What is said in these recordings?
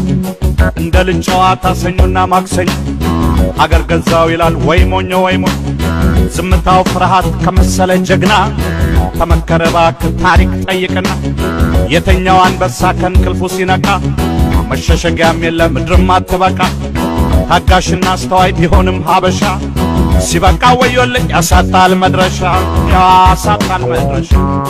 እንደ ልጅ ጨዋታ ሰኞና ማክሰኞ ሀገር ገዛው ይላል ወይ ሞኞ ወይ ሞኝ ዝምታው ፍርሃት ከመሰለ ጀግና ተመከረ እባክህ ታሪክ ጠይቅና የተኛው አንበሳ ከእንቅልፉ ሲነቃ መሸሸጊያም የለ ምድርም አትበቃ ታጋሽና አስተዋይ ቢሆንም ሀበሻ ሲበቃ ወዮልኝ ያሳጣል መድረሻ ያሳጣል መድረሻ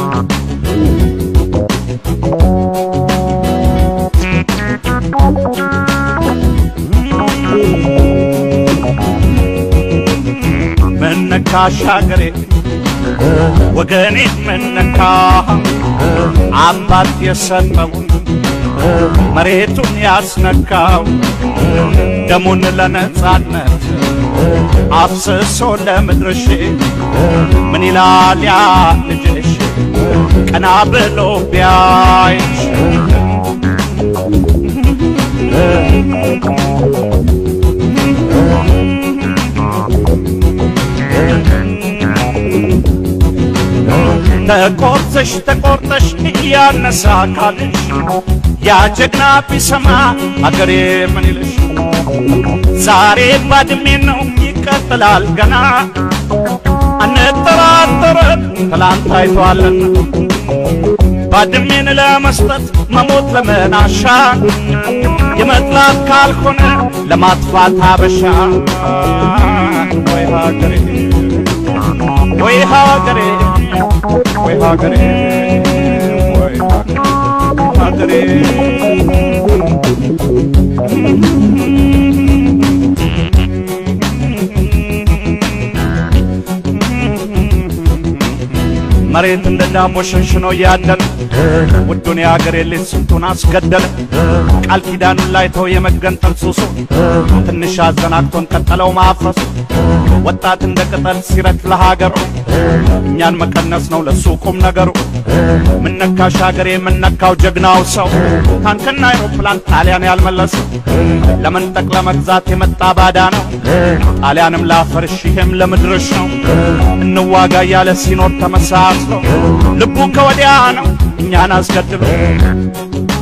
መነካሽ ሀገሬ ወገኔ መነካ አባት የሰጠውን መሬቱን ያስነካው ደሙን ለነጻነት አፍስሶ ለምድርሽ ምን ይላል ያ ልጅሽ ቀና ብሎ ቢያይሽ ተቆርጠሽ ተቆርጠሽ እያነሳ አካልሽ ያ ጀግና ቢሰማ አገሬ ምን ይልሽ? ዛሬ ባድሜ ነው ይቀጥላል ገና አንጠራጠርም ትላንት አይቷልና ባድሜን ለመስጠት መሞት ለመናሻ የመጥላት ካልሆነ ለማጥፋት ሀበሻ ወይ ሀገሬ ወይ ሀገሬ ወይ ሀገሬ ወይ ሀገሬ መሬት እንደ ዳቦ ሸንሽኖ እያደነ ውዱን የአገሬ ልጅ ስንቱን አስገደለ። ቃል ኪዳኑን ላይተው የመገንጠል ሱሱ ትንሽ አዘናግቶን ቀጠለው ማፍረሱ። ወጣት እንደ ቅጠል ሲረግፍ ለሀገሩ እኛን መቀነስ ነው ለሱ ቁም ነገሩ። ምነካሽ ሀገሬ የምነካው ጀግናው ሰው ታንክና አይሮፕላን ጣሊያን ያልመለሰው ለመንጠቅ ለመግዛት የመጣ ባዳ ነው። ጣሊያንም ላፈርሽ ይሄም ለምድርሽ ነው። እንዋጋ እያለ ሲኖር ተመሳስሎ ልቡ ከወዲያ ነው እኛን አስገድሎ